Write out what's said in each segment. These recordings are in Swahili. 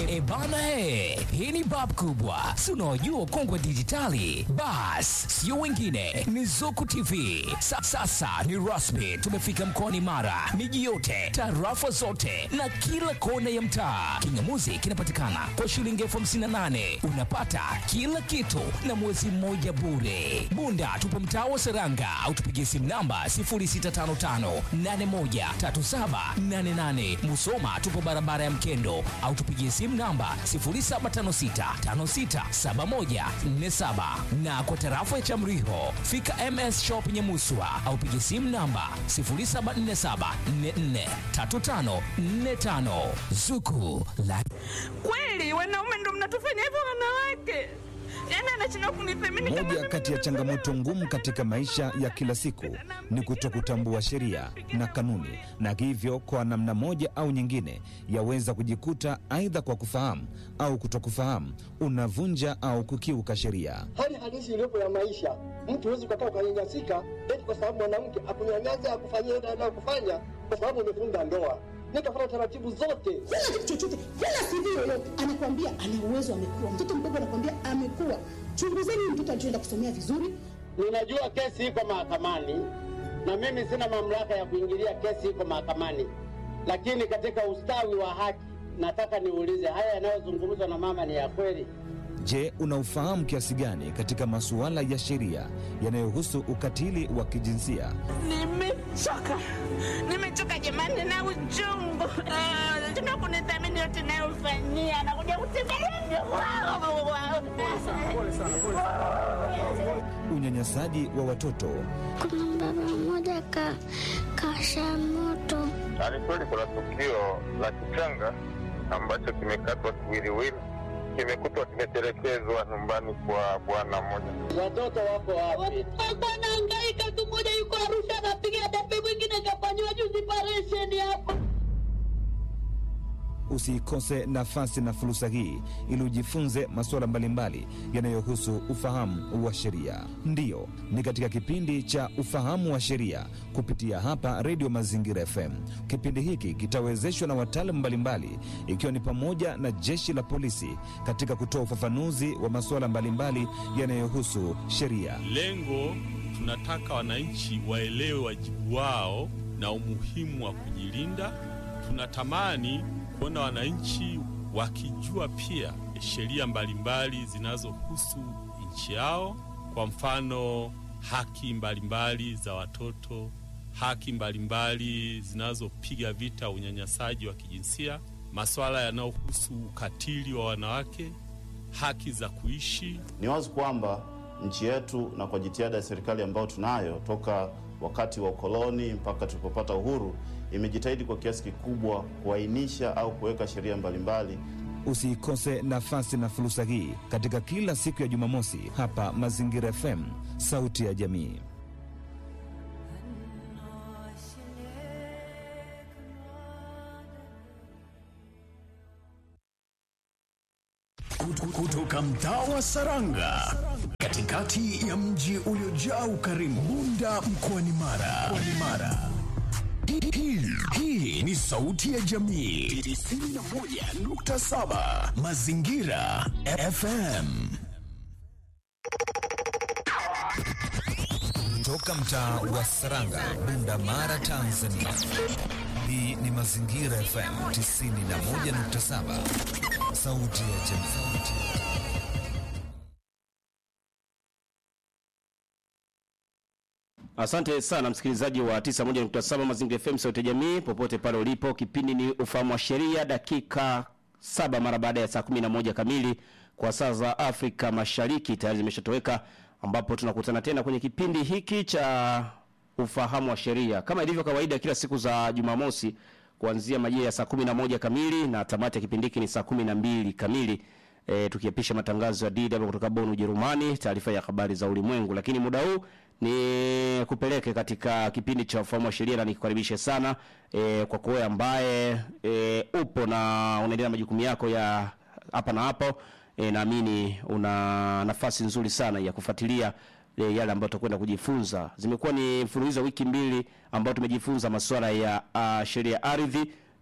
E bana he, hii ni bab kubwa, si unaojua ukongwe wa dijitali? Bas, sio wengine, ni Zuku TV. Sa, sasa ni rasmi, tumefika mkoani Mara, miji yote, tarafa zote na kila kona ya mtaa. Kingamuzi kinapatikana kwa shilingi elfu hamsini na nane unapata kila kitu na mwezi mmoja bure. Bunda tupo mtaa wa Seranga au tupigie simu namba 0655813788. Musoma tupo barabara ya Mkendo au tupigie simu namba 0756567147 na kwa tarafa ya Chamriho fika MS Shop Nyamuswa au pigie simu namba 0747443545 Zuku la Kweli wanaume ndo mnatufanya hivyo wanawake? Yaani anashindwa kunithamini kama Moja mimi kati ya ndo changamoto mwanaume. ngumu katika maisha ya kila siku ni kutokutambua sheria na kanuni, na hivyo kwa namna moja au nyingine yaweza kujikuta aidha kwa kufahamu au kutokufahamu unavunja au kukiuka sheria. hali halisi iliyopo ya maisha. Mtu huwezi ukakaa ukanyanyasika eti kwa sababu mwanamke akunyanyasa akufanyia ile anayokufanya kwa sababu umefunga ndoa. Nikafuata taratibu zote. kila kitu chochote, kila CV yoyote anakwambia ana uwezo, amekuwa mtoto mdogo, anakwambia amekuwa. Chunguzeni huyu mtoto alichoenda kusomea vizuri, Ninajua kesi iko mahakamani na mimi sina mamlaka ya kuingilia kesi iko mahakamani, lakini katika ustawi wa haki nataka niulize, haya yanayozungumzwa na mama ni ya kweli? Je, unaufahamu kiasi gani katika masuala ya sheria yanayohusu ukatili wa kijinsia? Nimechoka, nimechoka jamani na uchungu. Ah, Tuna kunithamini yote nayofanyia, anakuja kutembelea Unyanyasaji wa watoto, Kuna baba mmoja ka kasha moto Ni kweli kuna tukio la kichanga ambacho kimekatwa kiwiliwili, kimekutwa kimetelekezwa nyumbani kwa bwana mmoja. Watoto wako wapi? alikuwa anahangaika tu. Mmoja yuko Arusha anapiga debe, mwingine kafanyiwa juzi paresheni hapa. usiikose nafasi na fursa hii ili ujifunze masuala mbalimbali yanayohusu ufahamu wa sheria. Ndiyo, ni katika kipindi cha ufahamu wa sheria kupitia hapa Redio Mazingira FM. Kipindi hiki kitawezeshwa na wataalamu mbalimbali, ikiwa ni pamoja na jeshi la polisi katika kutoa ufafanuzi wa masuala mbalimbali yanayohusu sheria. Lengo tunataka wananchi waelewe wajibu wao na umuhimu wa kujilinda. Tunatamani kuona wananchi wakijua pia sheria mbalimbali zinazohusu nchi yao, kwa mfano haki mbalimbali za watoto, haki mbalimbali zinazopiga vita unyanyasaji wa kijinsia, masuala yanayohusu ukatili wa wanawake, haki za kuishi Ni wazi kwamba nchi yetu na kwa jitihada ya serikali ambayo tunayo toka wakati wa ukoloni mpaka tulipopata uhuru, imejitahidi kwa kiasi kikubwa kuainisha au kuweka sheria mbalimbali Usiikose nafasi na fursa hii katika kila siku ya Jumamosi hapa Mazingira FM, sauti ya jamii. Kutu- kutoka mtaa wa Saranga katikati ya mji uliojaa ukarimu Bunda mkoani Mara. Mkoani Mara. Hii- hii- Hii ni sauti ya jamii 91.7 Mazingira FM. Toka mtaa wa Saranga, Bunda, Mara, Tanzania. Hii ni Mazingira FM 91.7, sauti ya jamii. Asante sana msikilizaji wa 91.7 Mazingira FM sauti ya jamii popote pale ulipo. Kipindi ni ufahamu wa sheria, dakika saba mara baada ya saa 11 kamili kwa saa za Afrika Mashariki tayari zimeshatoweka, ambapo tunakutana tena kwenye kipindi hiki cha ufahamu wa sheria kama ilivyo kawaida kila siku za Jumamosi kuanzia majira ya saa 11 kamili na tamati ya kipindi hiki ni saa 12 kamili. E, tukiapisha matangazo ya DW kutoka Bonn Ujerumani, taarifa ya habari za ulimwengu. Lakini muda huu ni kupeleke katika kipindi cha ufahamu wa sheria na nikukaribishe sana e, kwa kuwe ambaye e, upo na unaendelea na majukumu yako ya hapa na hapo. E, naamini una nafasi nzuri sana ya kufuatilia e, yale ambayo tutakwenda kujifunza. Zimekuwa ni mfululizo wa wiki mbili ambao tumejifunza masuala ya uh, sheria ya ardhi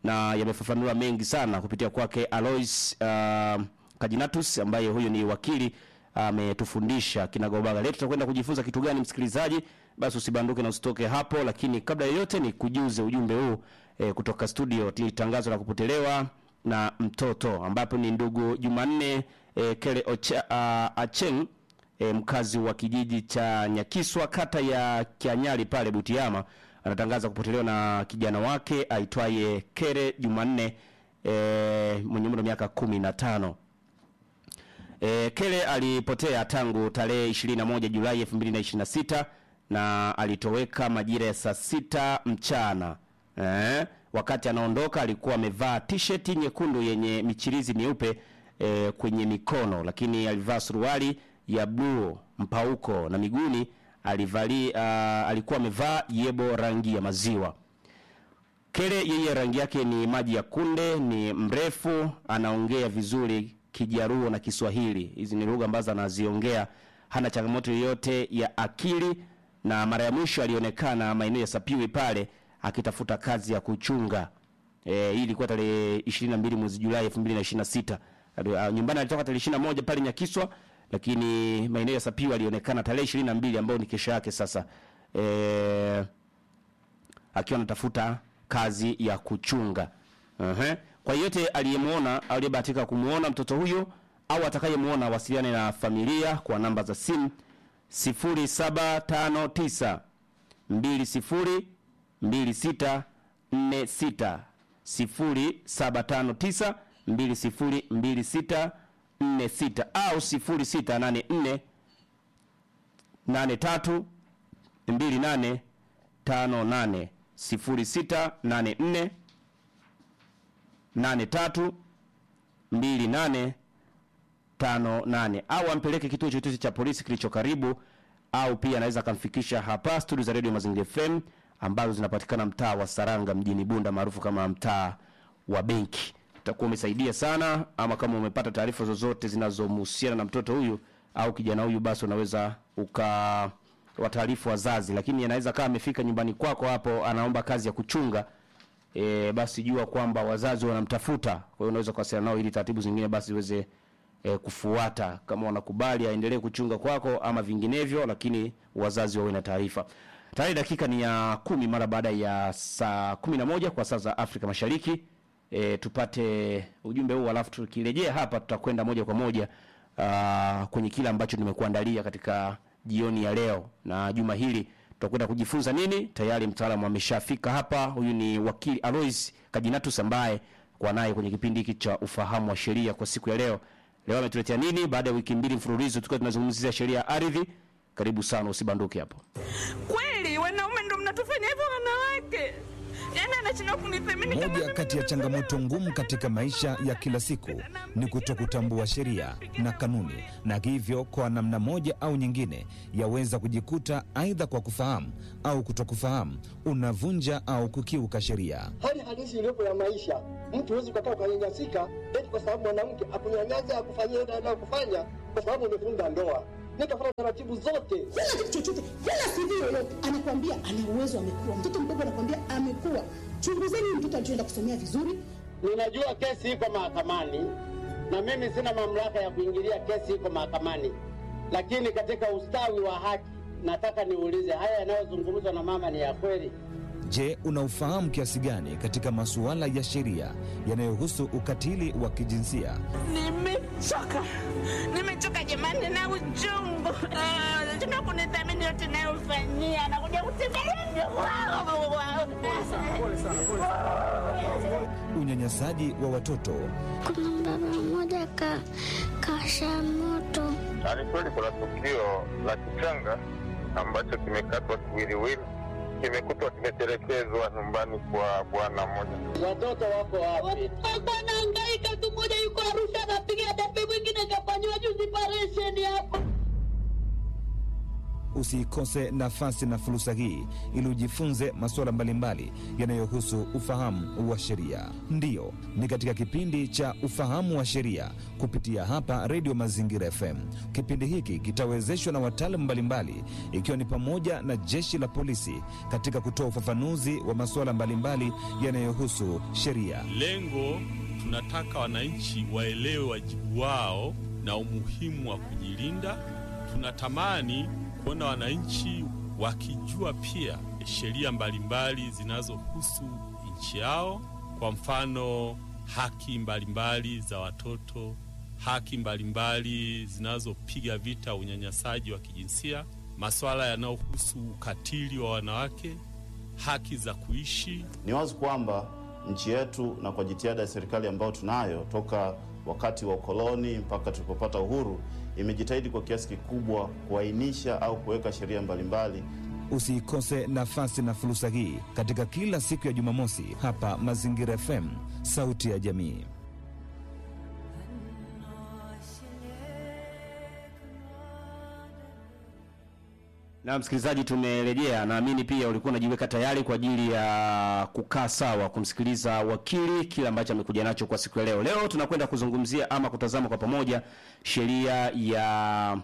na yamefafanua mengi sana kupitia kwake Alois uh, Kajinatus ambaye huyu ni wakili ametufundisha kinagaubaga. Leo tutakwenda kujifunza kitu gani, msikilizaji? Basi usibanduke na usitoke hapo, lakini kabla ya yote ni kujuze ujumbe huu eh, kutoka studio ni tangazo la kupotelewa na mtoto ambapo ni ndugu Jumanne eh, Kele Ocha, uh, Acheng eh, mkazi wa kijiji cha Nyakiswa kata ya Kianyali pale Butiama anatangaza kupotelewa na kijana wake aitwaye Kere Jumanne eh, mwenye umri wa miaka kumi na tano. E, Kele alipotea tangu tarehe 21 Julai 2026 na alitoweka majira ya saa sita mchana. E, wakati anaondoka alikuwa amevaa t-shirt nyekundu yenye michirizi myeupe e, kwenye mikono, lakini alivaa suruali ya bluu mpauko na miguuni alivali, uh, alikuwa amevaa yebo rangi ya maziwa. Kele yeye rangi yake ni maji ya kunde, ni mrefu, anaongea vizuri Kijaruo na Kiswahili. Hizi ni lugha ambazo anaziongea, hana changamoto yoyote ya akili, na mara ya mwisho alionekana maeneo ya Sapiwi pale akitafuta kazi ya kuchunga. Eh, hii ilikuwa tarehe 22 mwezi Julai 2026. Uh, nyumbani alitoka tarehe 21 pale Nyakiswa, lakini maeneo ya Sapiwi alionekana tarehe 22 ambayo ni kesho yake sasa. Eh, akiwa anatafuta kazi ya kuchunga. Uh-huh. Kwa yote aliyemwona aliyebahatika kumwona mtoto huyo au atakayemuona wasiliane na familia kwa namba za simu 0759 20 26 46 0759 20 26 46 au 0684 83 28 58 0684 83 28 58 au ampeleke kituo chochote cha polisi kilicho karibu, au pia anaweza akamfikisha hapa studio za Radio Mazingira FM ambazo zinapatikana mtaa wa Saranga mjini Bunda maarufu kama mtaa wa benki. Utakuwa umesaidia sana, ama kama umepata taarifa zozote zinazomhusiana na mtoto huyu au kijana huyu, basi unaweza uka wataarifu wazazi, lakini anaweza kama amefika nyumbani kwako hapo anaomba kazi ya kuchunga e, basi jua kwamba wazazi wanamtafuta. Kwa hiyo unaweza kuwasiliana nao ili taratibu zingine basi ziweze e, kufuata, kama wanakubali aendelee kuchunga kwako ama vinginevyo, lakini wazazi wawe na taarifa. Tayari dakika ni ya kumi mara baada ya saa kumi na moja kwa saa za Afrika Mashariki. E, tupate ujumbe huu alafu tukirejea hapa tutakwenda moja kwa moja uh, kwenye kile ambacho nimekuandalia katika jioni ya leo na juma hili tutakwenda kujifunza nini. Tayari mtaalamu ameshafika hapa. Huyu ni wakili Alois Kajinatus ambaye kwa naye kwenye kipindi hiki cha ufahamu wa sheria kwa siku ya leo. Leo ametuletea nini baada ya wiki mbili mfululizo tukiwa tunazungumzia sheria ya ardhi. Karibu sana, usibanduke hapo. Kweli wanaume ndo mnatufanya hivyo wanawake? Yaani anashindwa kunithamini kama Moja kati ya changamoto ngumu katika maisha ya kila siku ni kutokutambua sheria na kanuni, na hivyo kwa namna moja au nyingine yaweza kujikuta aidha kwa kufahamu au kutokufahamu unavunja au kukiuka sheria. hali halisi iliyopo ya maisha. Mtu huwezi ukakaa ukanyanyasika eti kwa sababu mwanamke akunyanyasa akufanyia ile anayokufanya kwa sababu umefunga ndoa. Nikafuata taratibu zote. kila kitu chochote, kila CV yoyote anakwambia ana uwezo, amekuwa mtoto mdogo, anakwambia amekuwa. Chunguzeni huyu mtoto alichoenda kusomea vizuri. Ninajua kesi iko mahakamani na mimi sina mamlaka ya kuingilia kesi iko mahakamani, lakini katika ustawi wa haki nataka niulize, haya yanayozungumzwa na mama ni ya kweli? Je, unaufahamu kiasi gani katika masuala ya sheria yanayohusu ukatili wa kijinsia? Nimechoka, nimechoka jamani na uchungu. Ah, Tuna kunithamini yote nayofanyia, nakuja kutembelea Unyanyasaji wa watoto Kuna baba mmoja ka kasha moto Na ni kweli kuna tukio la kichanga ambacho kimekatwa kiwiliwili, kimekutwa kimetelekezwa nyumbani kwa bwana mmoja. Watoto wako wapi? Alikuwa anahangaika tu, mmoja yuko Arusha anapiga debe, mwingine kafanyiwa juzi operation hapo. usi Usiikose nafasi na fursa hii ili ujifunze masuala mbalimbali yanayohusu ufahamu wa sheria. Ndiyo, ni katika kipindi cha ufahamu wa sheria kupitia hapa Redio Mazingira FM. Kipindi hiki kitawezeshwa na wataalamu mbalimbali, ikiwa ni pamoja na jeshi la polisi katika kutoa ufafanuzi wa masuala mbalimbali yanayohusu sheria. Lengo tunataka wananchi waelewe wajibu wao na umuhimu wa kujilinda. Tunatamani kuona wananchi wakijua pia sheria mbalimbali zinazohusu nchi yao, kwa mfano haki mbalimbali za watoto, haki mbalimbali zinazopiga vita unyanyasaji wa kijinsia, masuala yanayohusu ukatili wa wanawake, haki za kuishi. Ni wazi kwamba nchi yetu na kwa jitihada ya serikali ambayo tunayo toka wakati wa ukoloni mpaka tulipopata uhuru imejitahidi kwa kiasi kikubwa kuainisha au kuweka sheria mbalimbali. Usiikose nafasi na fursa hii katika kila siku ya Jumamosi hapa Mazingira FM, sauti ya jamii. Na msikilizaji, tumerejea. Naamini pia ulikuwa unajiweka tayari kwa ajili ya kukaa sawa kumsikiliza wakili kile ambacho amekuja nacho kwa siku ya leo. Leo tunakwenda kuzungumzia ama kutazama kwa pamoja sheria ya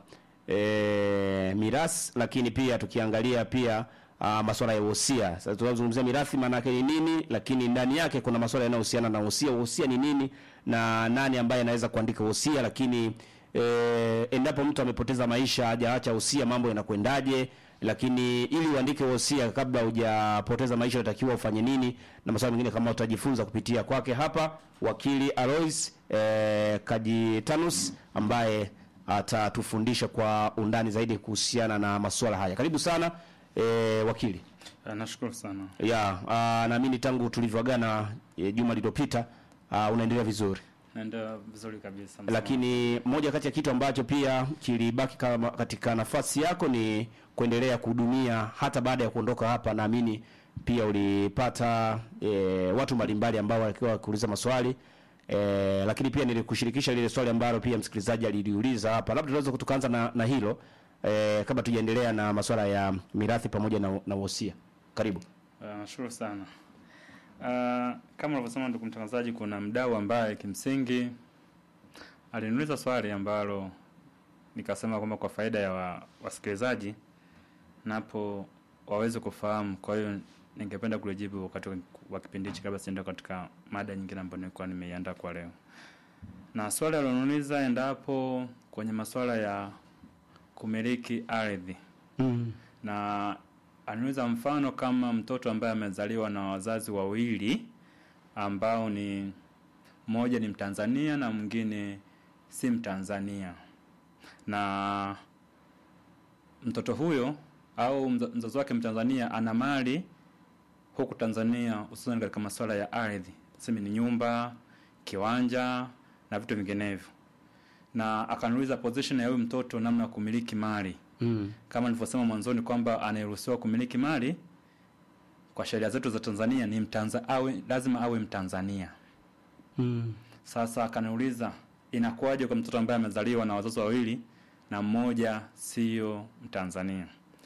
e, mirathi, lakini pia tukiangalia pia uh, masuala ya wosia. Sasa tunazungumzia mirathi maana yake ni nini, lakini ndani yake kuna masuala yanayohusiana na wosia. Wosia ni nini na nani ambaye anaweza kuandika wosia, lakini e, endapo mtu amepoteza maisha hajaacha wosia, mambo yanakwendaje? Lakini ili uandike wosia kabla hujapoteza maisha unatakiwa ufanye nini, na masuala mengine kama utajifunza kupitia kwake hapa wakili Alois e, Kajitanus ambaye atatufundisha kwa undani zaidi kuhusiana na masuala haya. Karibu sana e, wakili. Nashukuru sana. Ya, ah, naamini tangu tulivyoagana e, juma lililopita ah, unaendelea vizuri. Naenda vizuri kabisa. Lakini moja kati ya kitu ambacho pia kilibaki kama katika nafasi yako ni kuendelea kuhudumia hata baada ya kuondoka hapa. Naamini pia ulipata e, watu mbalimbali ambao walikuwa wakiuliza maswali e, lakini pia nilikushirikisha lile swali ambalo pia msikilizaji aliliuliza hapa. Labda tunaweza tukaanza na, na hilo e, kabla tujaendelea na masuala ya mirathi pamoja na, na wosia. Karibu. Uh, nashukuru sana. Uh, kama ulivyosema ndugu mtangazaji, kuna mdau ambaye kimsingi aliniuliza swali ambalo nikasema kwamba kwa faida ya wa, wasikilizaji napo waweze kufahamu. Kwa hiyo ningependa kulijibu wakati wa- wa kipindi hichi kabla sienda katika mada nyingine ambayo nilikuwa nimeiandaa kwa leo. Na swali aliloniuliza endapo kwenye masuala ya kumiliki ardhi Mm. na anaweza mfano kama mtoto ambaye amezaliwa na wazazi wawili ambao ni mmoja ni Mtanzania na mwingine si Mtanzania, na mtoto huyo au mza- mzazi wake Mtanzania ana mali huku Tanzania, hususan katika masuala ya ardhi, tuseme ni nyumba, kiwanja na vitu vinginevyo, na akaniuliza position ya huyu mtoto, namna ya kumiliki mali Mm. kama nilivyosema mwanzoni kwamba anayeruhusiwa kumiliki mali kwa sheria zetu za Tanzania ni mtanza, awe, lazima awe Mtanzania. Mm. Sasa akaniuliza inakuwaje kwa mtoto ambaye amezaliwa na wazazi wawili na mmoja sio Mtanzania?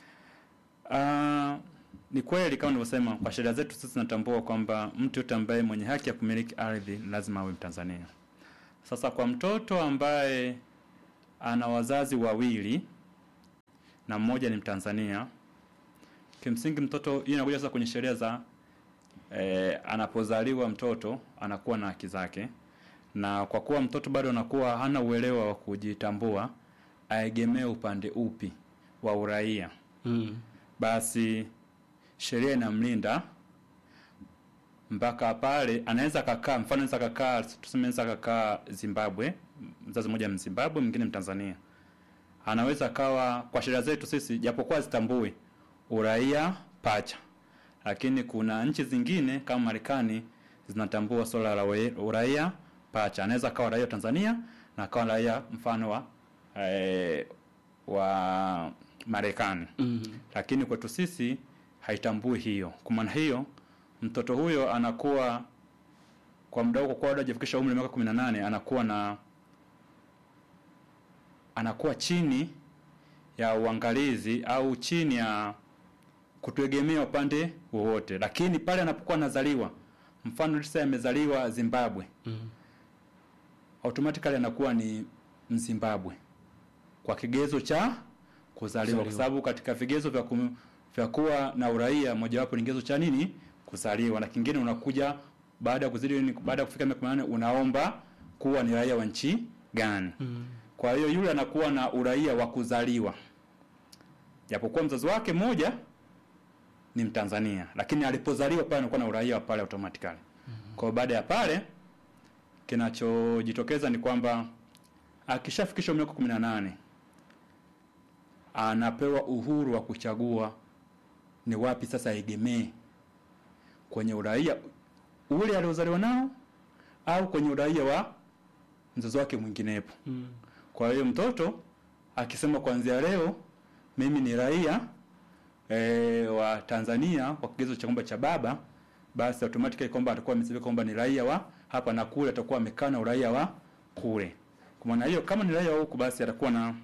Ah, ni kweli kama nilivyosema, kwa sheria zetu sisi tunatambua kwamba mtu yote ambaye mwenye haki ya kumiliki ardhi lazima awe Mtanzania. Sasa kwa mtoto ambaye ana wazazi wawili na mmoja ni Mtanzania, kimsingi mtoto hii inakuja sasa kwenye sheria za eh, anapozaliwa mtoto anakuwa na haki zake, na kwa kuwa mtoto bado anakuwa hana uelewa wa kujitambua, aegemee upande upi wa uraia Mm. basi sheria inamlinda mpaka pale anaweza kakaa, mfano anaweza kakaa, tuseme anaweza kakaa Zimbabwe, mzazi mmoja Mzimbabwe, mwingine Mtanzania, anaweza kawa, kwa sheria zetu sisi, japokuwa zitambui uraia pacha, lakini kuna nchi zingine kama Marekani zinatambua swala la ue- uraia pacha. Anaweza kawa raia wa Tanzania na akawa raia mfano wa eh, wa Marekani Mhm. lakini kwetu sisi haitambui hiyo. Kwa maana hiyo mtoto huyo anakuwa kwa muda huo, kwa bado hajafikisha umri wa miaka 18 anakuwa na anakuwa chini ya uangalizi au chini ya kutegemea upande wowote, lakini pale anapokuwa anazaliwa, mfano lisa amezaliwa Zimbabwe Mm. automatically anakuwa ni Mzimbabwe kwa kigezo cha kuzaliwa, kwa Kuzaliwa. sababu katika vigezo vya kum, vya kuwa na uraia mojawapo ni kigezo cha nini? Kuzaliwa, na kingine unakuja baada ya kuzidi nini, baada ya kufika miaka 18 unaomba kuwa ni raia wa nchi gani. Kwa hiyo yule anakuwa na uraia wa kuzaliwa, japokuwa mzazi wake mmoja ni Mtanzania, lakini alipozaliwa pale anakuwa na uraia wa pale automatically. Kwa hiyo baada ya pale kinachojitokeza ni kwamba akishafikisha miaka 18 anapewa uhuru wa kuchagua ni wapi sasa aegemee kwenye uraia ule aliozaliwa nao au kwenye uraia wa mzazi wake mwinginepo. Kwa hiyo mtoto akisema kuanzia leo mimi ni raia e, wa Tanzania kwa kigezo cha kwamba cha baba, basi automatically kwamba atakuwa amesema kwamba ni raia wa hapa na kule, atakuwa amekaa na uraia wa kule. Kwa maana hiyo, kama ni raia wa huku, basi atakuwa na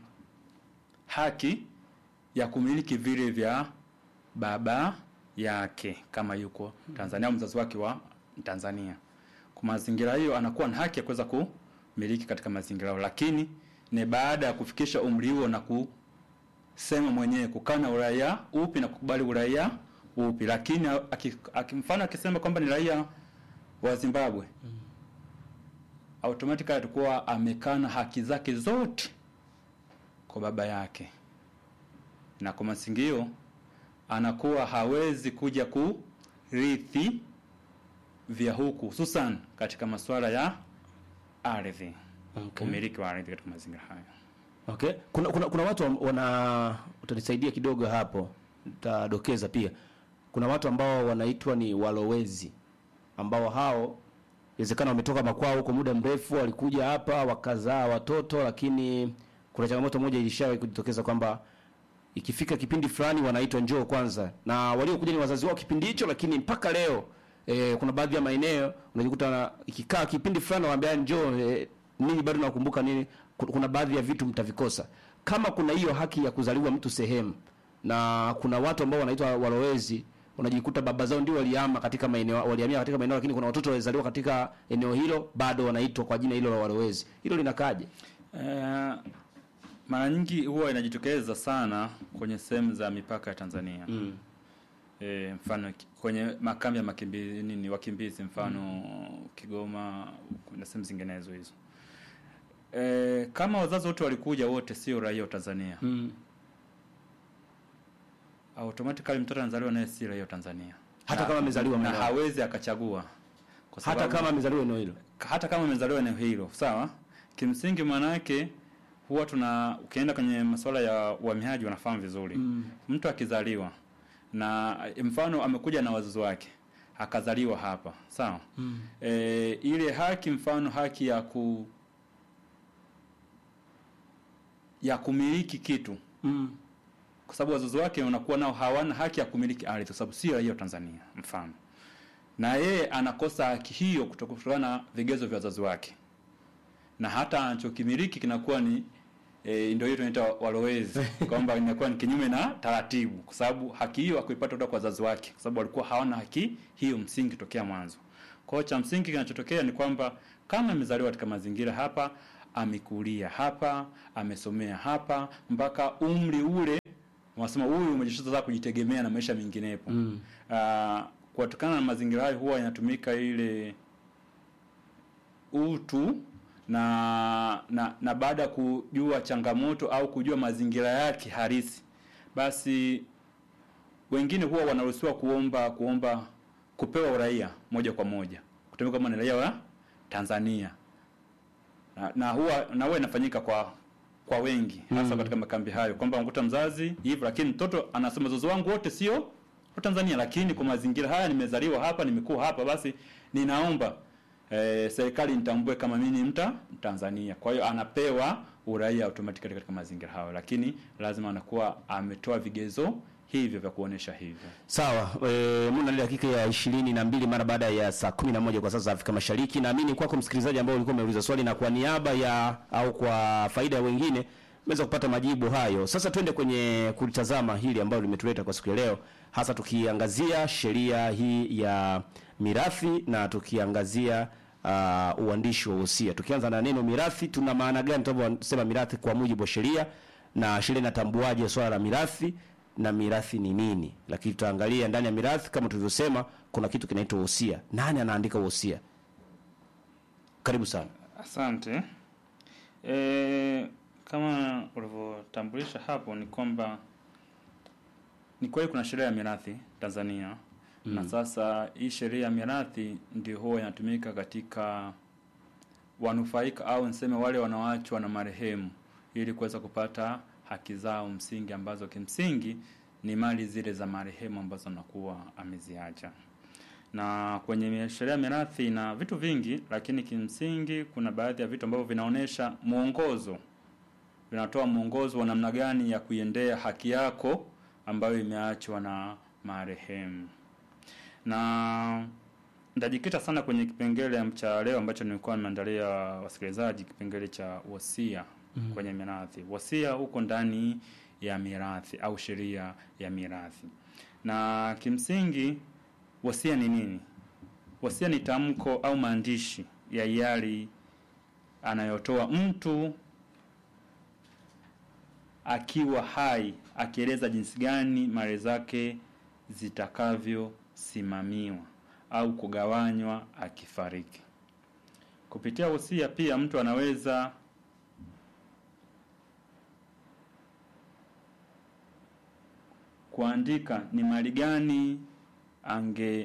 haki ya kumiliki vile vya baba yake kama yuko Tanzania au mzazi wake wa Tanzania. Kwa mazingira hiyo, anakuwa na haki ya kuweza kumiliki katika mazingira hayo, lakini ni baada ya kufikisha umri huo na kusema mwenyewe kukana uraia upi na kukubali uraia upi. Lakini aki- aki- mfano akisema kwamba ni raia wa Zimbabwe automatically atakuwa amekana haki zake zote kwa baba yake, na kwa masingio anakuwa hawezi kuja kurithi vya huku, hususan katika masuala ya ardhi, Okay. umiliki wa ardhi katika mazingira hayo. Okay. Kuna, kuna, kuna watu am- wana utanisaidia kidogo hapo, utadokeza pia. Kuna watu ambao wanaitwa ni walowezi ambao hao inawezekana wametoka makwao huko muda mrefu, walikuja hapa wakazaa watoto, lakini kuna changamoto moja ilishawahi kujitokeza kwamba ikifika kipindi fulani wanaitwa njoo kwanza, na waliokuja ni wazazi wao kipindi hicho, lakini mpaka leo e, kuna baadhi ya maeneo unajikuta na- ikikaa kipindi fulani waambia njoo e, nini bado nakumbuka nini, Ku- kuna baadhi ya vitu mtavikosa. Kama kuna hiyo haki ya kuzaliwa mtu sehemu, na kuna watu ambao wanaitwa walowezi unajikuta baba zao ndio waliama katika maeneo walihamia katika maeneo, lakini kuna watoto walizaliwa katika eneo hilo bado wanaitwa kwa jina hilo la walowezi. Hilo linakaje? Eh, mara nyingi huwa inajitokeza sana kwenye sehemu za mipaka ya Tanzania. Mm. E, mfano ki- kwenye makambi ya makimbizi nini wakimbizi mfano Kigoma na sehemu zinginezo hizo. E, kama wazazi wote walikuja wote sio raia wa Tanzania. Mm. Automatically mtoto anazaliwa naye si raia wa Tanzania. Hata Na- kama amezaliwa na maeneo. hawezi akachagua. Kwa Hata kama amezaliwa eneo hilo. hata kama amezaliwa eneo hilo sawa kimsingi maana yake huwa tuna ukienda kwenye masuala ya uhamiaji wanafahamu vizuri Mm. mtu akizaliwa na mfano amekuja na wazazi wake akazaliwa hapa sawa Mm. e, ile haki mfano haki ya ku ya kumiliki kitu Mm. kwa sababu wazazi wake wanakuwa nao hawana haki ya kumiliki ardhi kwa sababu sio raia wa Tanzania mfano na yeye anakosa haki hiyo kutoka- kutokana na vigezo vya wazazi wake na hata anachokimiliki kinakuwa ni e, ndio hiyo tunaita walowezi kwamba inakuwa ni kinyume na taratibu kwa sababu haki hiyo hakuipata kutoka kwa wazazi wake kwa sababu walikuwa hawana haki hiyo msingi tokea mwanzo kwa hiyo cha msingi kinachotokea ni kwamba kama amezaliwa katika mazingira hapa amekulia hapa amesomea hapa mpaka umri ule wanasema huyu umejishaza kujitegemea na maisha menginepo Mm. Ah, kutokana na mazingira hayo huwa inatumika ile utu na na, na baada ya kujua changamoto au kujua mazingira yake halisi basi wengine huwa wanaruhusiwa kuomba kuomba kupewa uraia moja kwa moja kutumika kama ni raia wa Tanzania na, na huwa na huwa inafanyika kwa kwa wengi hasa Mm. katika makambi hayo kwamba unakuta mzazi hivyo lakini mtoto anasema wazazi wangu wote sio wa Tanzania lakini kwa mazingira haya nimezaliwa hapa nimekuwa hapa basi ninaomba eh, serikali nitambue kama mimi ni mta Tanzania kwa hiyo anapewa uraia automatically katika mazingira hayo lakini lazima anakuwa ametoa vigezo hivyo vya kuonesha hivyo Sawa, e, muna dakika ya ishirini na mbili mara baada ya saa kumi na moja kwa saa za Afrika Mashariki. Naamini kwako msikilizaji ambao ulikuwa umeuliza swali, na kwa niaba ya au kwa faida ya wengine umeweza kupata majibu hayo. Sasa twende kwenye kulitazama hili ambalo limetuleta kwa siku ya leo, hasa tukiangazia sheria hii ya mirathi na tukiangazia uh, uandishi wa wosia. Tukianza na neno mirathi, tuna maana gani tunaposema mirathi kwa mujibu wa sheria, na sheria inatambuaje swala la mirathi na mirathi ni nini? Lakini tutaangalia ndani ya mirathi, kama tulivyosema, kuna kitu kinaitwa wosia. Nani anaandika wosia? Karibu sana. Asante. E, kama ulivyotambulisha hapo ni kwamba ni kweli kuna sheria ya mirathi Tanzania Mm. na sasa hii sheria ya mirathi ndio huwa inatumika katika wanufaika au niseme wale wanaoachwa na marehemu ili kuweza kupata haki zao msingi ambazo kimsingi ni mali zile za marehemu ambazo anakuwa ameziacha na kwenye sheria ya mirathi na vitu vingi, lakini kimsingi kuna baadhi ya vitu ambavyo vinaonyesha mwongozo, vinatoa mwongozo wa namna gani ya kuiendea haki yako ambayo imeachwa na marehemu. Na nitajikita sana kwenye kipengele cha leo ambacho nilikuwa nimeandalia wasikilizaji, kipengele cha wasia Mhm. kwenye mirathi. Wasia huko ndani ya mirathi au sheria ya mirathi, na kimsingi wasia ni nini? Wasia ni tamko au maandishi ya hiari anayotoa mtu akiwa hai, akieleza jinsi gani mali zake zitakavyosimamiwa au kugawanywa akifariki. Kupitia wasia pia mtu anaweza kuandika ni mali gani ange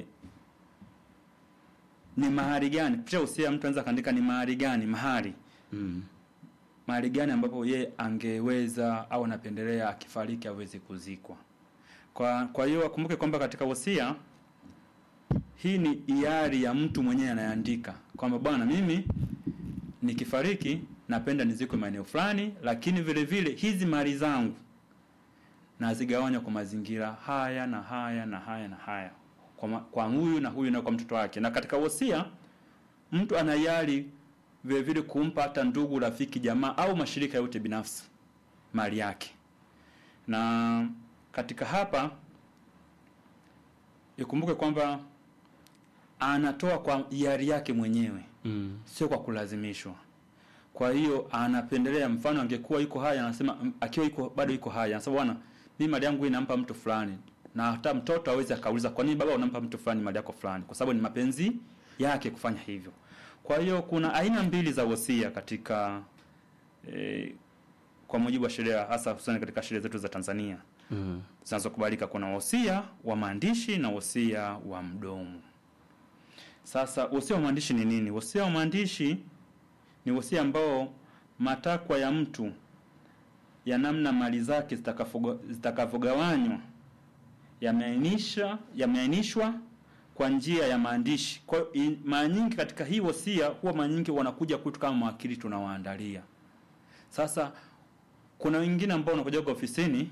ni mahari gani kupitia usia mtu anaweza kaandika ni mahari gani mahari mm. mahari gani ambapo ye angeweza au anapendelea akifariki aweze kuzikwa kwa kwa hiyo akumbuke kwamba katika wosia hii ni hiari ya mtu mwenyewe anayeandika kwamba bwana mimi nikifariki napenda nizikwe maeneo fulani lakini vile vile hizi mali zangu nazigawanya kwa mazingira haya na haya na haya na haya kwa, ma, kwa huyu na huyu na kwa mtoto wake na katika wosia mtu anayari vile vile kumpa hata ndugu rafiki jamaa au mashirika yote binafsi mali yake na katika hapa ikumbuke kwamba anatoa kwa hiari yake mwenyewe mm. sio kwa kulazimishwa kwa hiyo anapendelea mfano angekuwa yuko haya anasema m- akiwa yuko bado yuko haya anasema bwana mimi mali yangu hii nampa mtu fulani na hata mtoto awezi akauliza kwa nini baba unampa mtu fulani mali yako fulani kwa sababu ni mapenzi yake kufanya hivyo kwa hiyo kuna aina mbili za wosia katika eh, kwa mujibu wa sheria hasa hususani katika sheria zetu za Tanzania Mm. zinazokubalika kuna wosia wa maandishi na wosia wa mdomo sasa wosia wa maandishi ni nini wosia wa maandishi ni wosia ambao matakwa ya mtu ya namna mali zake zitakavyoga- zitakavyogawanywa yameainisha yameainishwa kwa njia ya maandishi kwa hiyo i- mara nyingi katika hii wosia huwa mara nyingi wanakuja kwetu kama mawakili tunawaandalia sasa kuna wengine ambao wanakuja kwa ofisini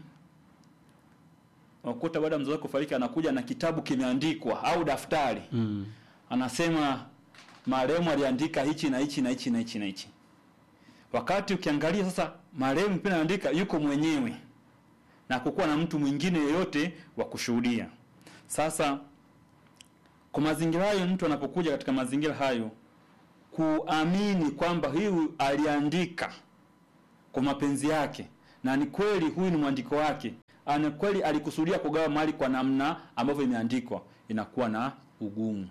wakuta baada ya mzee wake kufariki anakuja na kitabu kimeandikwa au daftari Mm. anasema marehemu aliandika hichi na hichi na hichi na hichi na hichi wakati ukiangalia sasa marehemu pia anaandika yuko mwenyewe na kukuwa na mtu mwingine yeyote wa kushuhudia sasa kwa mazingira hayo mtu anapokuja katika mazingira hayo kuamini kwamba huyu aliandika kwa mapenzi yake na ni kweli huyu ni mwandiko wake ana kweli alikusudia kugawa mali kwa namna ambavyo imeandikwa inakuwa na ugumu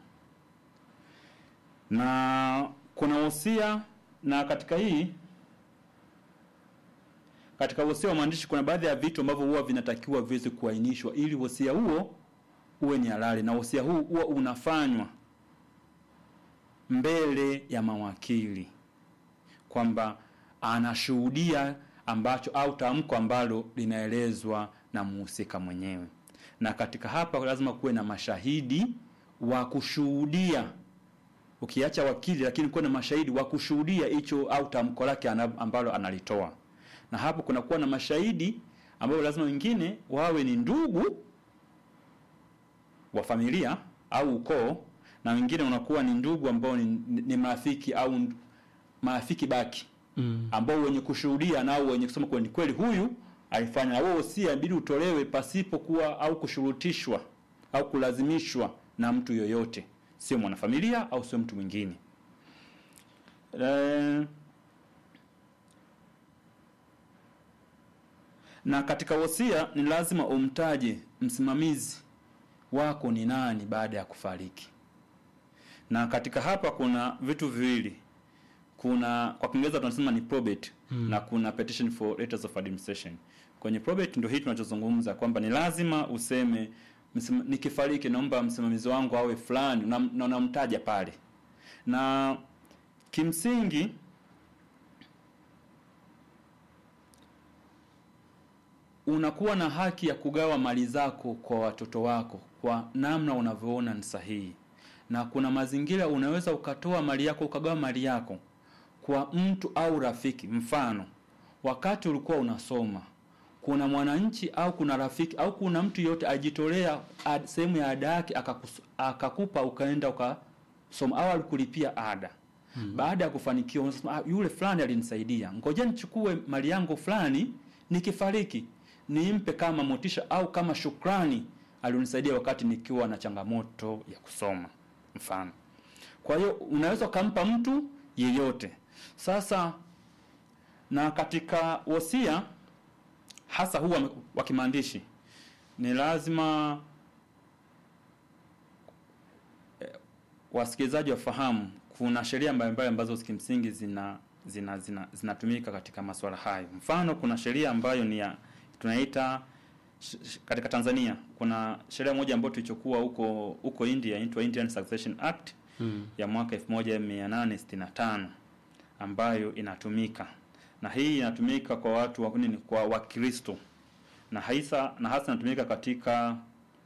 na kuna wosia na katika hii katika wosia wa maandishi kuna baadhi ya vitu ambavyo huwa vinatakiwa viweze kuainishwa ili wosia huo uwe ni halali na wosia huu huwa unafanywa mbele ya mawakili kwamba anashuhudia ambacho au tamko ambalo linaelezwa na muhusika mwenyewe na katika hapa lazima kuwe na mashahidi wa kushuhudia ukiacha wakili lakini kuwe na mashahidi wa kushuhudia hicho au tamko lake ana- ambalo analitoa na hapo kunakuwa na mashahidi ambao lazima wengine wawe ni ndugu wa familia au ukoo na wengine unakuwa ni ndugu ambao ni, ni marafiki au nd- marafiki baki mm. ambao wenye kushuhudia nao wenye kusema kwa ni kweli huyu alifanya, na wewe wosia inabidi utolewe pasipokuwa au kushurutishwa au kulazimishwa na mtu yoyote, sio mwanafamilia au sio mtu mwingine. Eh, na katika wosia ni lazima umtaje msimamizi wako ni nani baada ya kufariki. Na katika hapa kuna vitu viwili, kuna kwa Kiingereza tunasema ni probate Mm. na kuna petition for letters of administration. Kwenye probate ndio hii tunachozungumza kwamba ni lazima useme msima, nikifariki naomba msimamizi wangu awe fulani na na unamtaja pale, na kimsingi unakuwa na haki ya kugawa mali zako kwa watoto wako kwa namna unavyoona ni sahihi, na kuna mazingira unaweza ukatoa mali yako ukagawa mali yako kwa mtu au rafiki. Mfano, wakati ulikuwa unasoma, kuna mwananchi au kuna rafiki au kuna mtu yote ajitolea ad- sehemu ya ada yake akakus- akakupa ukaenda ukasoma au alikulipia ada Mm. baada ya kufanikiwa unasema ah, yule fulani alinisaidia, ngoja nichukue mali yangu fulani, nikifariki nimpe kama motisha au kama shukrani, alionisaidia wakati nikiwa na changamoto ya kusoma mfano. Kwa hiyo unaweza ukampa mtu yeyote. Sasa na katika wosia hasa huu wa- wa kimaandishi ni lazima eh, wasikilizaji wafahamu kuna sheria mbalimbali ambazo kimsingi zina zina zina zinatumika katika masuala hayo. Mfano, kuna sheria ambayo ni ya tunaita sh- sh- katika Tanzania kuna sheria moja ambayo tulichokuwa huko huko India inaitwa Indian Succession Act Mm. ya mwaka 1865 ambayo inatumika na hii inatumika kwa watu wa nini, kwa Wakristo na hasa na hasa inatumika katika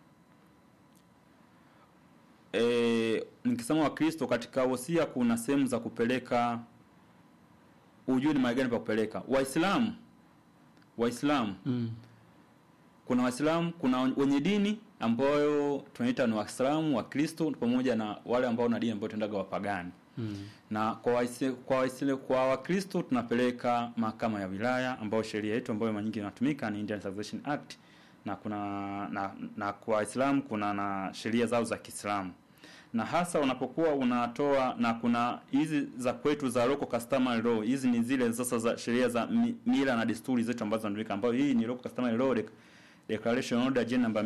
e, nikisema Wakristo katika wosia kuna sehemu za kupeleka ujue ni mahali gani pa kupeleka. Waislamu Waislamu Mm. kuna Waislamu, kuna wenye dini ambayo tunaita ni Waislamu, Wakristo pamoja na wale ambao na dini ambayo tunaendaga wapagani Mm. na kwa waisi, kwa waisile, kwa Wakristo tunapeleka mahakama ya wilaya ambayo sheria yetu ambayo mara nyingi inatumika ni Indian Succession Act na kuna na, na kwa Waislamu kuna na sheria zao za Kiislamu na hasa unapokuwa unatoa na kuna hizi za kwetu za local customary law. Hizi ni zile sasa za sheria za mi, mila na desturi zetu ambazo zinatumika, ambayo hii ni local customary law dec- declaration order J namba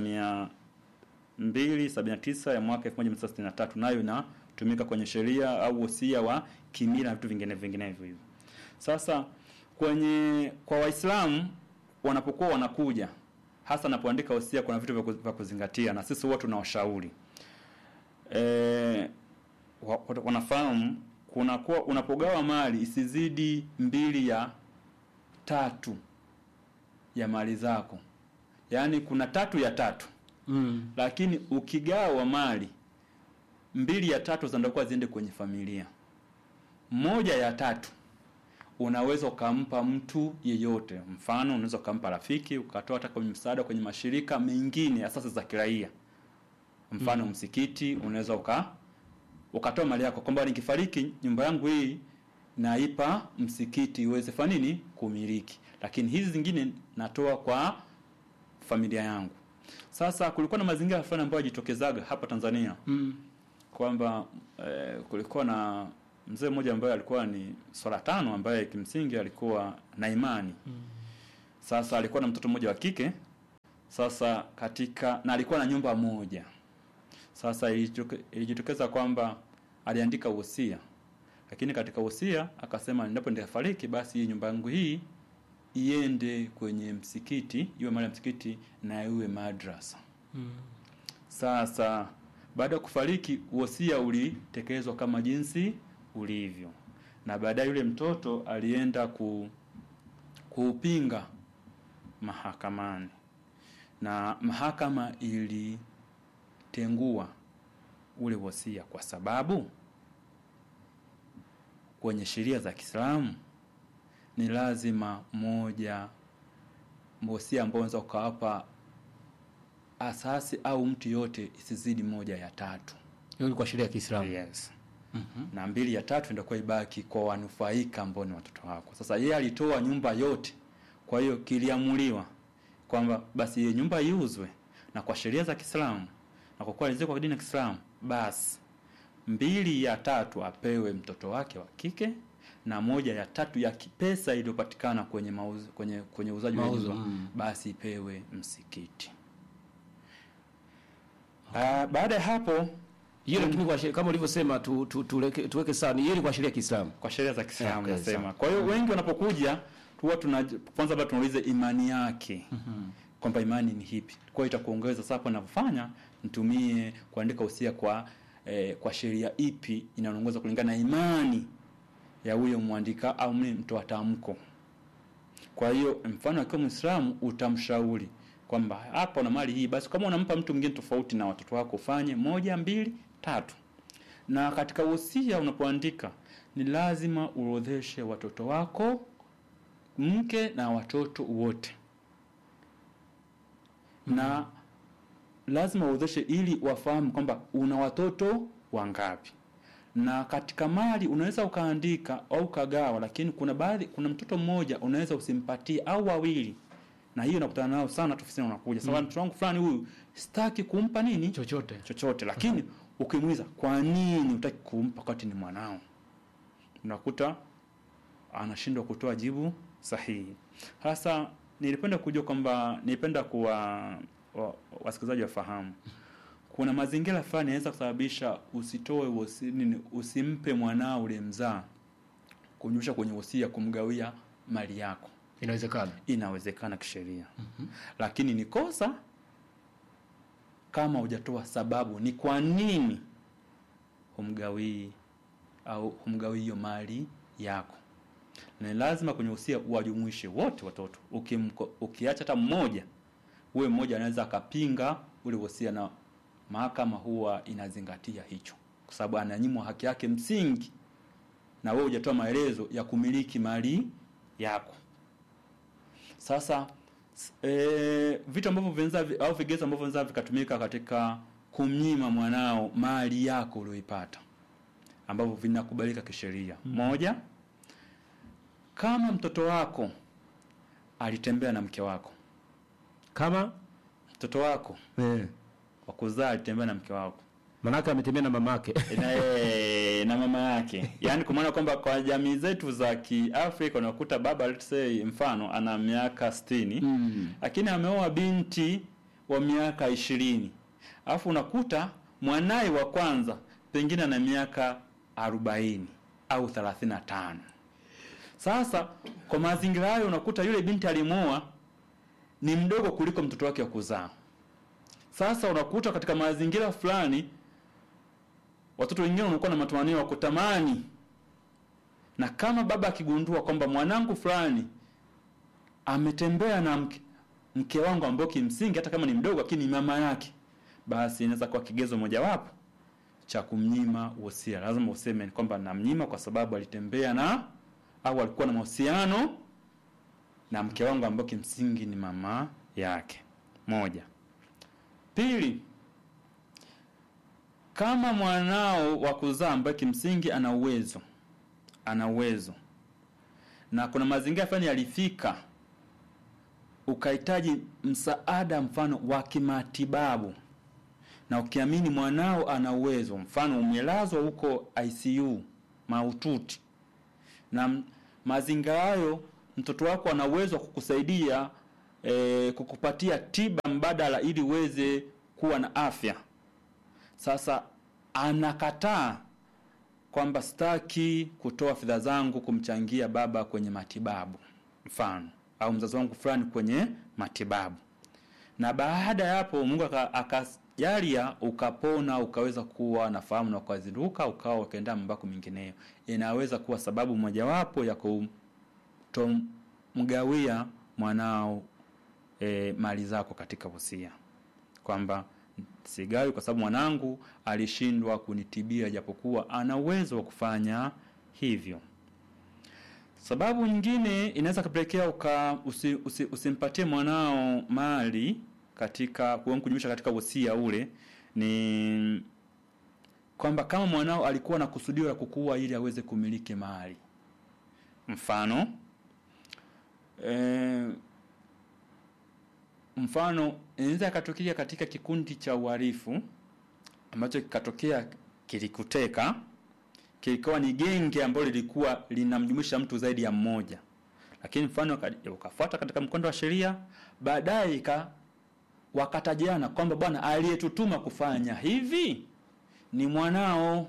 279 ya mwaka 1963 nayo inatumika kwenye sheria au wosia wa kimila na vitu vingine vinginevyo hivyo. Sasa kwenye kwa Waislamu wanapokuwa wanakuja hasa napoandika wosia, kuna vitu vya ku- vya kuzingatia, na sisi huwa tunawashauri eh, wa- wa- wanafahamu kuna kuwa unapogawa mali isizidi mbili ya tatu ya mali zako, yaani kuna tatu ya tatu Mm. lakini ukigawa mali mbili ya tatu zinatakiwa ziende kwenye familia, moja ya tatu unaweza ukampa mtu yeyote. Mfano, unaweza ukampa rafiki, ukatoa hata kwenye msaada kwenye mashirika mengine asasi za kiraia. Mfano, Mm. msikiti, unaweza uka ukatoa mali yako kwamba nikifariki nyumba yangu hii naipa msikiti iweze fanya nini kumiliki, lakini hizi zingine natoa kwa familia yangu. Sasa kulikuwa na mazingira fulani ambayo yajitokezaga hapa Tanzania Mm. kwamba eh, kulikuwa na mzee mmoja ambaye alikuwa ni swala tano ambaye kimsingi alikuwa na imani sasa alikuwa na mtoto mmoja wa kike sasa katika na alikuwa na nyumba moja sasa ilitoke- ilijitokeza kwamba aliandika wosia lakini katika wosia akasema endapo nitafariki basi hii nyumba yangu hii iende kwenye msikiti iwe mali ya msikiti na iwe madrasa Mm. sasa baada ya kufariki wosia ulitekelezwa kama jinsi ulivyo, na baadaye yule mtoto alienda ku, kuupinga mahakamani, na mahakama ilitengua ule wosia kwa sababu kwenye sheria za Kiislamu ni lazima moja wosia ambao unaweza ukawapa asasi au mtu yote isizidi moja ya tatu. Hiyo ni kwa sheria ya Kiislamu. Yes. na mbili ya tatu itakuwa ibaki kwa wanufaika ambao ni watoto wako. Sasa yeye alitoa nyumba yote, kwa hiyo kiliamuliwa kwamba basi hiyo nyumba iuzwe, na kwa sheria za Kiislamu na kwa kuwa alizikwa kwa dini ya Kiislamu, basi mbili ya tatu apewe mtoto wake wa kike na moja ya tatu ya ki- pesa iliyopatikana kwenye mauzo, kwenye kwenye uuzaji wa Mauzo, nyumba mm. basi ipewe msikiti. Ah, baada ya hapo hiyo lakini kwa sheria kama ulivyosema tu, tu, tuweke tuweke sawa ni hiyo ni kwa sheria ya Kiislamu. Kwa sheria za Kiislamu Okay, nasema. sawa. Kwa hiyo wengi wanapokuja huwa tuna kwanza bado tunauliza imani yake. Kwamba imani ni hipi. Kwa hiyo itakuongeza sasa hapo ninavyofanya nitumie kuandika usia kwa eh, kwa sheria ipi inaongoza kulingana na imani ya huyo mwandika au mimi mtoa tamko. Kwa hiyo mfano akiwa Muislamu utamshauri kwamba hapa una mali hii, basi kama unampa mtu mwingine tofauti na watoto wako ufanye moja, mbili, tatu. Na katika wosia unapoandika ni lazima uorodheshe watoto wako, mke na watoto wote, na lazima uorodheshe ili wafahamu kwamba una watoto wangapi na katika mali unaweza ukaandika au ukagawa, lakini kuna baadhi, kuna mtoto mmoja unaweza usimpatie au wawili, na hiyo nakutana nao sana tu ofisini, unakuja sasa, Mm. mtoto wangu fulani huyu sitaki kumpa nini chochote chochote, lakini ukimuuliza kwa nini utaki kumpa wakati ni mwanao, unakuta anashindwa kutoa jibu sahihi. Sasa nilipenda kujua kwamba nilipenda kuwa wa- wasikilizaji wafahamu kuna mazingira fulani yanaweza kusababisha usitoe wosi, nini, usimpe mwanao ulimzaa kunyusha kwenye wosia kumgawia mali yako. Inawezekana. Inawezekana kisheria. Lakini ni kosa kama hujatoa sababu ni kwa nini humgawii au humgawii hiyo mali yako. Na ni lazima kwenye wosia uwajumuishe wote watoto. Ukimko, ukiacha hata mmoja, uwe mmoja anaweza akapinga ule wosia na mahakama huwa inazingatia hicho, kwa sababu ananyimwa haki yake msingi, na wewe hujatoa maelezo ya kumiliki mali yako. Sasa s- e, vitu ambavyo vinaweza vi- au vigezo ambavyo vinaweza vikatumika katika kumnyima mwanao mali yako uliyoipata ambavyo vinakubalika kisheria. Moja, kama mtoto wako alitembea na mke wako, kama mtoto wako eh, wa kuzaa alitembea na mke wako manake ametembea na mamake na, eh, na mama yake yaani kwa maana kwamba kwa jamii zetu za kiafrika unakuta baba let's say mfano ana miaka 60 mm. lakini ameoa binti wa miaka ishirini alafu unakuta mwanaye wa kwanza pengine ana miaka arobaini au thelathini na tano sasa kwa mazingira hayo unakuta yule binti alimwoa ni mdogo kuliko mtoto wake wa kuzaa sasa unakuta katika mazingira fulani watoto wengine wanakuwa na matamanio ya kutamani na kama baba akigundua kwamba mwanangu fulani ametembea na mke, mke wangu ambao kimsingi hata kama ni mdogo lakini ni mama yake basi inaweza kuwa kigezo mojawapo cha kumnyima wosia lazima useme kwamba namnyima kwa sababu alitembea na au alikuwa na mahusiano na mke wangu ambao kimsingi ni mama yake moja pili kama mwanao wa kuzaa ambaye kimsingi ana uwezo ana uwezo na kuna mazingira fulani yalifika ukahitaji msaada mfano wa kimatibabu na ukiamini mwanao ana uwezo mfano umelazwa huko ICU mahututi na m- mazingira hayo mtoto wako ana uwezo wa kukusaidia e, kukupatia tiba mbadala ili uweze kuwa na afya sasa anakataa kwamba sitaki kutoa fedha zangu kumchangia baba kwenye matibabu mfano au mzazi wangu fulani kwenye matibabu na baada ya hapo mungu aka- akajalia ukapona ukaweza kuwa na fahamu na ukazinduka ukawa ukaenda mambako mingineyo inaweza kuwa sababu mojawapo ya kutomgawia mwanao e, mali zako katika wosia kwamba sigawi kwa sababu mwanangu alishindwa kunitibia japokuwa ana uwezo wa kufanya hivyo sababu nyingine inaweza kupelekea uka usi, usi, usimpatie mwanao mali katika kuwa- kujumuisha katika wosia ule ni kwamba kama mwanao alikuwa na kusudio la kukua ili aweze kumiliki mali. Mfano e, mfano inaweza ikatokea katika kikundi cha uhalifu ambacho kikatokea kilikuteka, kilikuwa ni genge ambalo lilikuwa linamjumuisha mtu zaidi ya mmoja, lakini mfano uka- ukafuata katika mkondo wa sheria, baadaye ika wakatajiana kwamba bwana, aliyetutuma kufanya hivi ni mwanao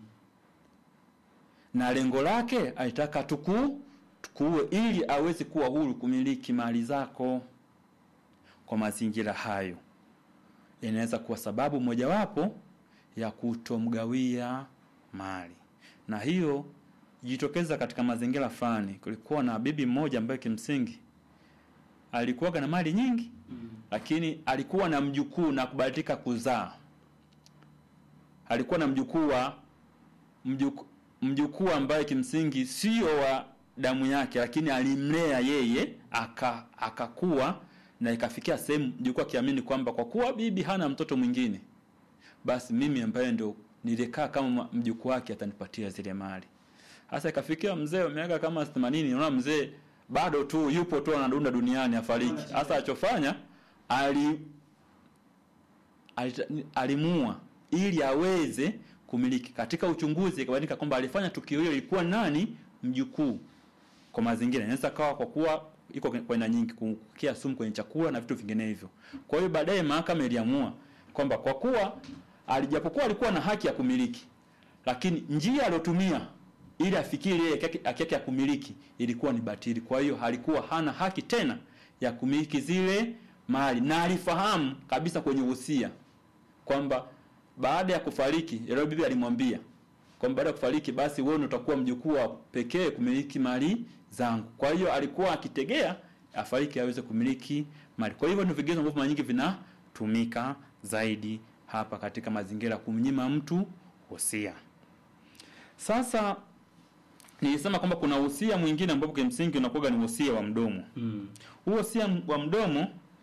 na lengo lake alitaka tuku tukuue ili aweze kuwa huru kumiliki mali zako. Kwa mazingira hayo, inaweza kuwa sababu mojawapo ya kutomgawia mali, na hiyo jitokeza katika mazingira fulani. Kulikuwa na bibi mmoja ambaye kimsingi alikuwa na mali nyingi mm. lakini alikuwa na mjukuu na kubahatika kuzaa. Alikuwa na mjukuu wa mjukuu mjukuu ambaye kimsingi sio wa damu yake, lakini alimlea yeye aka akakuwa na ikafikia sehemu mjukuu akiamini kwamba kwa kuwa bibi hana mtoto mwingine, basi mimi ambaye ndo nilikaa kama mjukuu wake atanipatia zile mali. Sasa ikafikia mzee wa miaka kama 80, unaona mzee bado tu yupo tu anadunda duniani afariki. Sasa alichofanya ali alita- alimuua ili aweze kumiliki. Katika uchunguzi ikabainika kwamba alifanya tukio hilo ilikuwa nani? Mjukuu. Kwa mazingira inaweza kawa kwa kuwa iko kwa aina nyingi, kukia sumu kwenye chakula na vitu vinginevyo. Kwa hiyo baadaye mahakama iliamua kwamba kwa kuwa alijapokuwa alikuwa na haki ya kumiliki, lakini njia aliyotumia ili afikie ile haki yake- haki yake ya kumiliki ilikuwa ni batili. Kwa hiyo alikuwa hana haki tena ya kumiliki zile mali, na alifahamu kabisa kwenye uhusia kwamba baada ya kufariki, yule bibi alimwambia kwamba baada ya kufariki, basi wewe ndio utakuwa mjukuu wa pekee kumiliki mali zangu. Kwa hiyo alikuwa akitegea afariki aweze kumiliki mali. Kwa hivyo ni vigezo ambavyo mara nyingi vinatumika zaidi hapa katika mazingira ya kumnyima mtu wosia. Sasa nilisema kwamba kuna wosia mwingine ambapo kimsingi unakuwa ni wosia wa mdomo. Huo wosia wa mdomo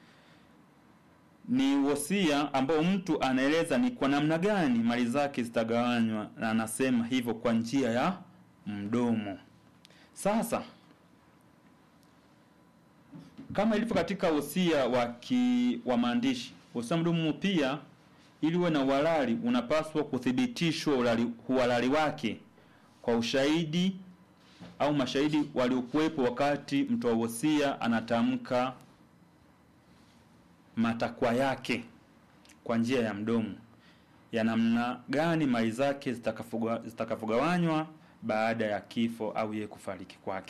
ni wosia ambao mtu anaeleza ni kwa namna gani mali zake zitagawanywa, na anasema hivyo kwa njia ya mdomo. Sasa kama ilivyo katika wosia wa ki, wa maandishi, wosia wa mdomo pia ili uwe na uhalali unapaswa kuthibitishwa uhalali- uhalali wake kwa ushahidi au mashahidi waliokuwepo wakati mtoa wosia anatamka matakwa yake kwa njia ya mdomo ya namna gani mali zake zitakavyoga- zitakavyogawanywa baada ya kifo au yeye kufariki kwake.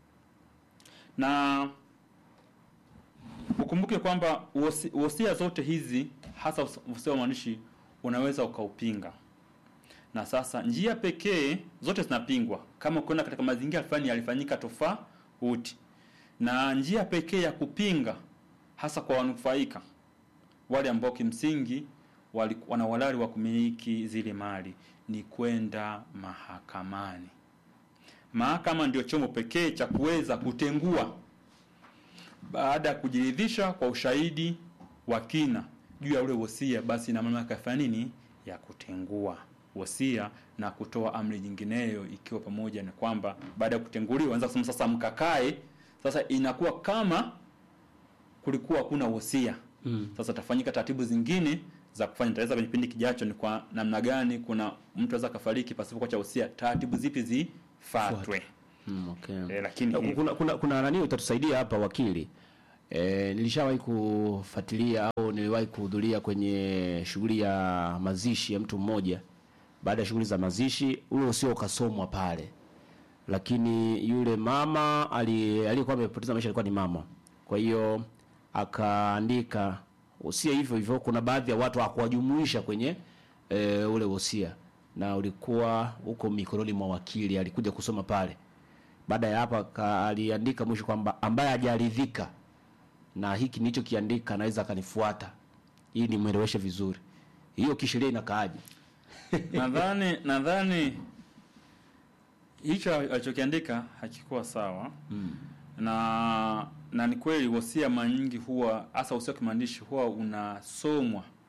Na ukumbuke kwamba wosi- wosia zote hizi hasa us- wosia wa maandishi unaweza ukaupinga. Na sasa njia pekee zote zinapingwa kama ukiona katika mazingira fulani yalifanyika tofauti, na njia pekee ya kupinga hasa kwa wanufaika wale ambao kimsingi wali- wana uhalali wa kumiliki zile mali ni kwenda mahakamani. Mahakama ndio chombo pekee cha kuweza kutengua baada ya kujiridhisha kwa ushahidi wa kina juu ya ule wosia, basi ina mamlaka ya kufanya nini? Ya kutengua wosia na kutoa amri nyingineyo, ikiwa pamoja na kwamba baada ya kutenguliwa, anza kusema sasa mkakae. Sasa inakuwa kama kulikuwa hakuna wosia mm. Sasa tafanyika taratibu zingine za kufanya taweza kwenye kipindi kijacho, ni kwa namna gani kuna mtu aweza kafariki pasipo kuacha wosia, taratibu zipi zifuatwe. Mm, okay. Eh, lakini kuna, hivi- kuna, kuna, kuna nani utatusaidia hapa wakili e, nilishawahi kufuatilia au niliwahi kuhudhuria kwenye shughuli ya mazishi ya mtu mmoja baada ya shughuli za mazishi ule usio ukasomwa pale lakini yule mama ali- aliyekuwa amepoteza maisha alikuwa ni mama kwa hiyo akaandika usia hivyo hivyo kuna baadhi ya watu hakuwajumuisha kwenye e, ule wosia na ulikuwa huko mikononi mwa wakili alikuja kusoma pale baada ya hapa ka- aliandika mwisho kwamba ambaye hajaridhika na hiki nilichokiandika anaweza akanifuata ili nimweleweshe vizuri hiyo kisheria inakaaje nadhani nadhani hicho alichokiandika hakikuwa sawa mm. na na ni kweli wosia mara nyingi huwa hasa wosia wa kimaandishi huwa unasomwa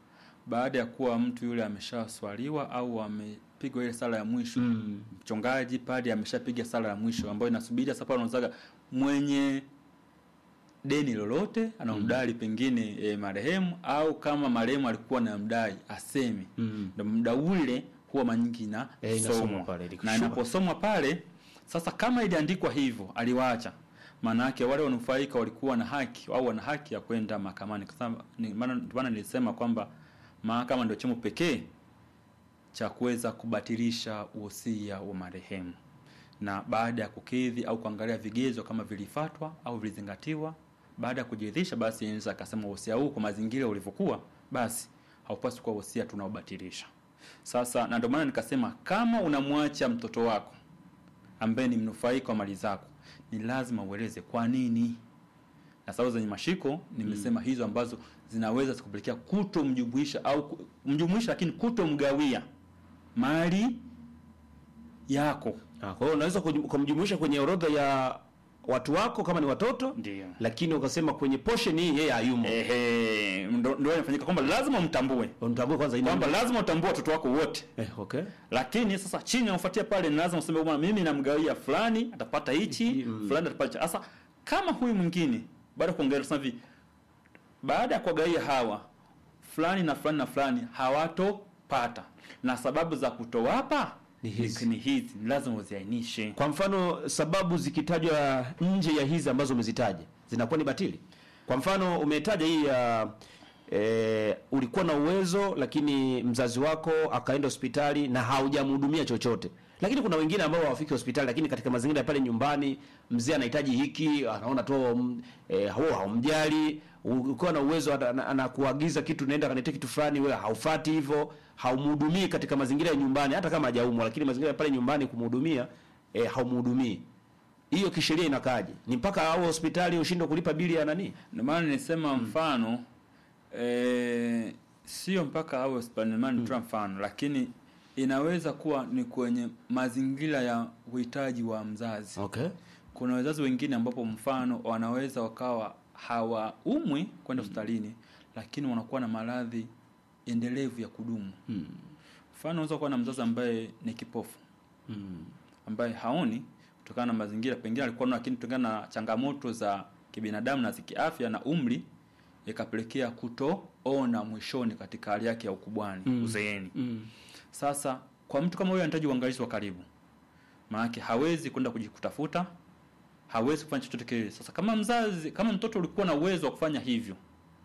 baada ya kuwa mtu yule ameshaswaliwa au amepigwa ile sala ya mwisho mm. mchungaji padi ameshapiga sala ya mwisho ambayo inasubiria sasa pale unazaga mwenye deni lolote anamdai mm. pengine e, marehemu au kama marehemu alikuwa na mdai aseme mm. ndo muda ule huwa manyingi na Eh, inasomwa somwa. pale, na ikikushuka. inaposomwa pale sasa kama iliandikwa hivyo aliwaacha maana yake wale wanufaika walikuwa na haki au wana haki ya kwenda mahakamani kwa sababu ni- maana ndio maana nilisema kwamba mahakama ndio chombo pekee cha kuweza kubatilisha uhosia wa marehemu na baada ya kukidhi au kuangalia vigezo kama vilifatwa au vilizingatiwa baada ya kujiridhisha basi inaweza akasema uhosia huu kwa mazingira ulivyokuwa basi haupaswi kuwa uhosia tunaobatilisha sasa na ndio maana nikasema kama unamwacha mtoto wako ambaye ni mnufaika wa mali zako ni lazima ueleze kwa nini na sababu zenye mashiko nimesema mm. hizo ambazo zinaweza zikupelekea kutomjumuisha au ku- mjumuisha lakini kutomgawia mali yako Ah, kwa hiyo unaweza kuju- kumjumuisha kwenye orodha ya watu wako kama ni watoto ndio lakini ukasema kwenye portion hii yeye hayumo ehe ndo ndo inafanyika kwamba lazima umtambue umtambue kwanza ina- kwamba lazima utambue watoto wako wote eh, okay lakini sasa chini unafuatia pale ni lazima useme bwana mimi namgawia fulani atapata hichi fulani atapata hichi. sasa kama huyu mwingine baada ya kuongelea sasa hivi baada ya kuwagawia hawa fulani na fulani na fulani hawatopata na sababu za kutowapa ni hizi ni hizi ni lazima uziainishe kwa mfano sababu zikitajwa nje ya hizi ambazo umezitaja zinakuwa ni batili kwa mfano umetaja hii ya e, ulikuwa na uwezo lakini mzazi wako akaenda hospitali na haujamhudumia chochote lakini kuna wengine ambao hawafiki hospitali lakini katika mazingira ya pale nyumbani mzee anahitaji hiki anaona tu mm, e, huo haumjali ukiwa na uwezo ana- ana- anakuagiza kitu naenda kaniletea kitu fulani wewe haufati hivyo haumhudumii katika mazingira ya nyumbani hata kama hajaumwa lakini mazingira ya pale nyumbani kumhudumia e, haumhudumii hiyo kisheria inakaje ni mpaka au hospitali ushindwe kulipa bili ya nani ndio maana nilisema mfano eh, sio mpaka awe hospitali ndio maana nitoa mfano lakini inaweza kuwa ni kwenye mazingira ya uhitaji wa mzazi okay kuna wazazi wengine ambapo mfano wanaweza wakawa hawaumwi kwenda hospitalini lakini wanakuwa na maradhi endelevu ya kudumu hmm. mfano unaweza kuwa na mzazi ambaye ni kipofu hmm. ambaye haoni kutokana na mazingira pengine alikuwa nayo, lakini kutokana na changamoto za kibinadamu na za kiafya na umri ikapelekea kutoona mwishoni katika hali yake ya ukubwani Mm. uzeeni Mm. sasa kwa mtu kama huyo anahitaji uangalizi wa karibu maanake hawezi kwenda kujikutafuta hawezi kufanya chochote kile sasa kama mzazi kama mtoto ulikuwa na uwezo wa kufanya hivyo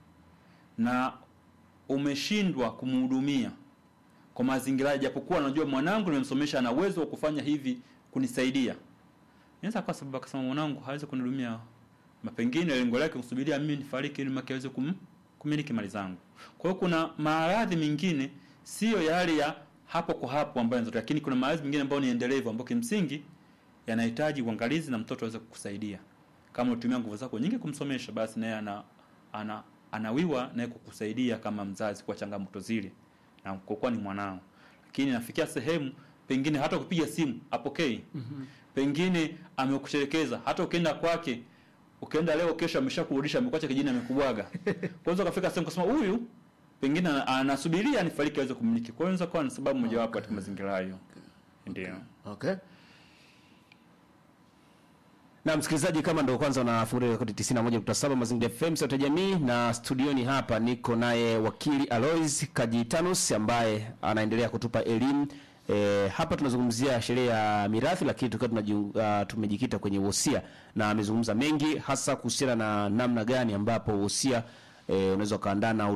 na umeshindwa kumhudumia kwa mazingira japokuwa anajua mwanangu nimemsomesha ana uwezo wa kufanya hivi kunisaidia inaweza kwa sababu akasema mwanangu hawezi kunihudumia na pengine lengo lake kusubiria mimi nifariki ili mke aweze kum, kumiliki mali zangu kwa hiyo kuna maradhi mengine sio yale ya hapo kwa hapo ambayo yanatokea lakini kuna maradhi mengine ambayo ni endelevu ambayo kimsingi yanahitaji uangalizi na mtoto aweze kukusaidia kama utumia nguvu zako nyingi kumsomesha basi naye ana, ana anawiwa naye kukusaidia kama mzazi kwa changamoto zile na kwa kuwa ni mwanao lakini nafikia sehemu pengine hata kupiga simu apokei Mhm. pengine amekusherekeza hata ukienda kwake ukienda leo kesho ameshakurudisha amekuacha kijini amekubwaga kwanza ukafika sehemu kusema huyu pengine ana- anasubiria nifariki aweze kumiliki kwa hiyo inaweza kuwa ni sababu mojawapo katika mazingira hayo ndio okay na msikilizaji kama ndo kwanza unafungulia rekodi 91.7 mazingira fm sauti ya jamii na studioni hapa niko naye wakili alois kajitanus ambaye anaendelea kutupa elimu E, hapa tunazungumzia sheria ya mirathi lakini tukiwa tunajiu- uh, tumejikita kwenye wosia na amezungumza mengi hasa kuhusiana na namna gani ambapo wosia e, unaweza ukaandaa na